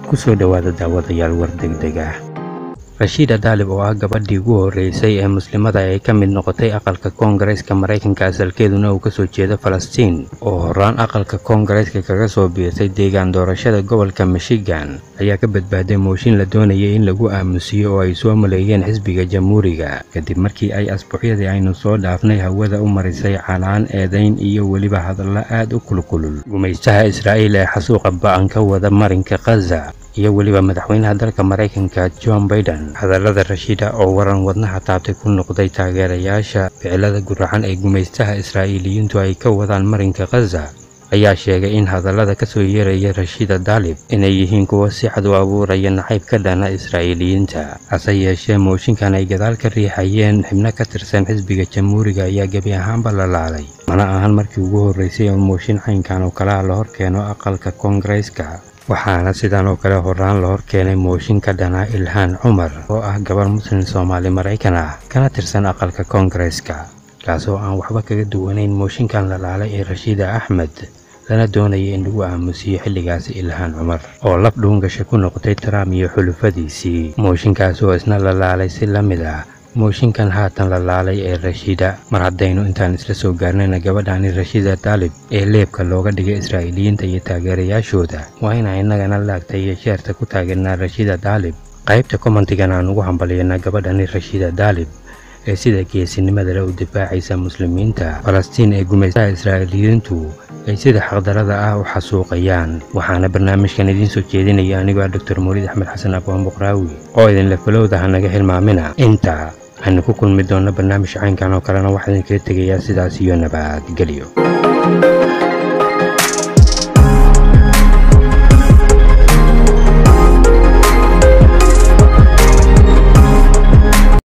ku soo dhowaada daawadayaal war degdeg ah rashiida daalib oo ah gabadhii ugu horreysay ee muslimada ay ka mid noqotay aqalka koongareeska maraykanka asalkeeduna uu kasoo jeedo falastiin oo horaan aqalka koongareeska kaga soo biirtay deegaan doorashada gobolka michigan ayaa ka badbaaday mooshin la doonayay in lagu aamusiyo oo ay soo maleeyeen xisbiga jamhuuriga kadib markii ay asbuucyadii aynu soo dhaafnay hawada u marisay canaan eedayn iyo weliba hadalla aad u kulkulul gumaystaha israa'iil ee xasuuqa ba'an ka wada marinka khaza iyo weliba madaxweynaha dalka maraykanka john baiden hadallada rashiida oo waran wadnaha taabtay ku noqday taageerayaasha ficilada guracan ee gumaystaha israa'iiliyiintu ay ka wadaan marinka khaza ayaa sheegay in hadallada ka soo yeeraya rashiida daalib inay yihiin kuwo si cad u abuuraya nacayb ka dhana israa'iiliyiinta hase yeeshee mooshinkan ay gadaal ka riixayeen xibno ka tirsan xisbiga jamhuuriga ayaa gebi ahaanba la laalay mana ahan markii ugu horreysay oo mooshin caynkan oo kalaha la hor keeno aqalka koongareeska waxaana sidan oo kale horaan la hor keenay mooshin ka dhanaa ilhaan cumar oo ah gabar muslim soomaali maraykan ah kana tirsan aqalka koongareeska kaasoo aan waxba kaga duwanayn mooshinkan la laalay ee rashiida axmed lana doonaya in lagu aamusiyo xilligaasi ilhaan cumar oo laf dhuungasha ku noqotay trump iyo xulufadiisii mooshinkaas oo isna la laalay si la mid ah mooshinkan haatan la laalay ee rashiida mar haddaynu intaan isla soo gaarnayna gabadhani rashiida daalib ee leebka looga dhigay israa'iiliyiinta iyo taageerayaashooda waa inaan innagana laagta iyo sheerta ku taageernaa rashiida daalib qaybta komantigan aan ugu hambalyanaa gabadhani rashiida daalib ee sida geesinimada le u difaacaysa muslimiinta falastiin ee gumaystaha israa'iiliyiintu ay sida xaqdarada ah u xasuuqayaan waxaana barnaamijkan idiin soo jeedinaya anigoo ah doctor mawlid axmed xasan aqwaan buqraawi oo idinla falowda ha naga hilmaamina inta waxaynu ku kulmi doonno barnaamij caynkan oo kalena waxaa idinkaga tegayaa sidaas iyo nabadgelyo